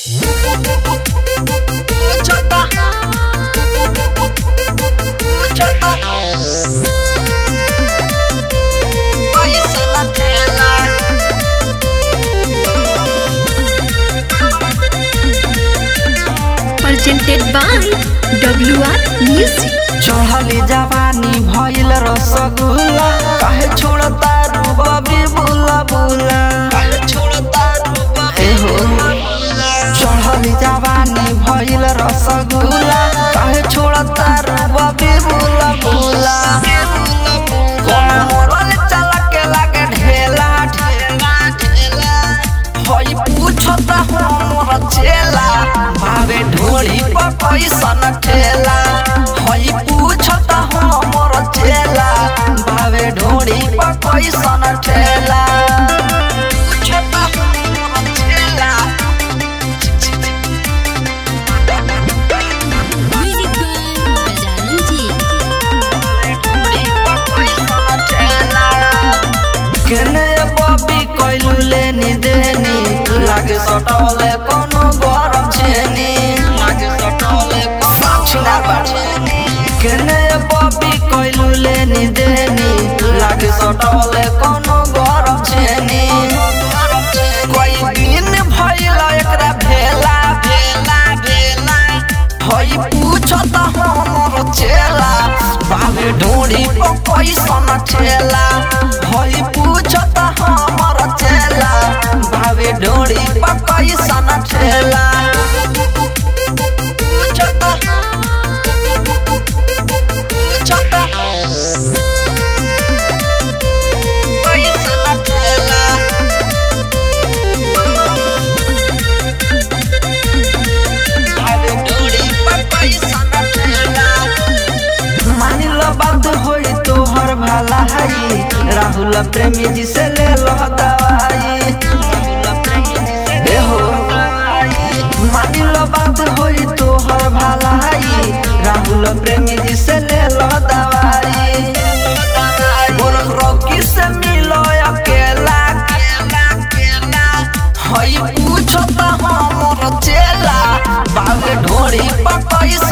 presented by WR Music. चढ़ली जवानी भइल रसगुल्ला काहे छोड़ता रू बबी बुला बुला ए हो चढ़ली जवानी भइल रसगुल्ला काहे छोड़ता रू बबी बुला बुला कमरल चलक लागे ढेला ढेला ढेला हई पूछता हमर चेला भावे ढोली पर पैसा न ठेला हई पूछता हमर चेला भावे ढोली पर पैसा न ठेला पूछता हमर चेला ढोली पर पैसा न ठेला केने बबी कइलू लेनी देनी लागे सटले कोनो गरम छेनी लागे सटले साक्षीना बाछेनी केने बबी कइलू लेनी देनी लागे सटले कोनो गरम छेनी कोई दिन भइल एकरा भेला भेला भेला हई पूछत हमर चेला बाबे ढोड़ी पर पैसा न ठेला हई पूछत हमर चेला बाबे ढोड़ी पर पैसा न ठेला पूछत पूछत पैसा न ठेला मानिल बात होई तोहर भला हई राहुल प्रेमी जी से ले लो दवाई ए हो मानिल बात होई तोहर भला हई राहुल प्रेमी जी से ले लो दवाई बोल रॉकी से मिलो अकेला अकेला अकेला हई पूछता हमर चेला बाबे ढोरी पर पैसा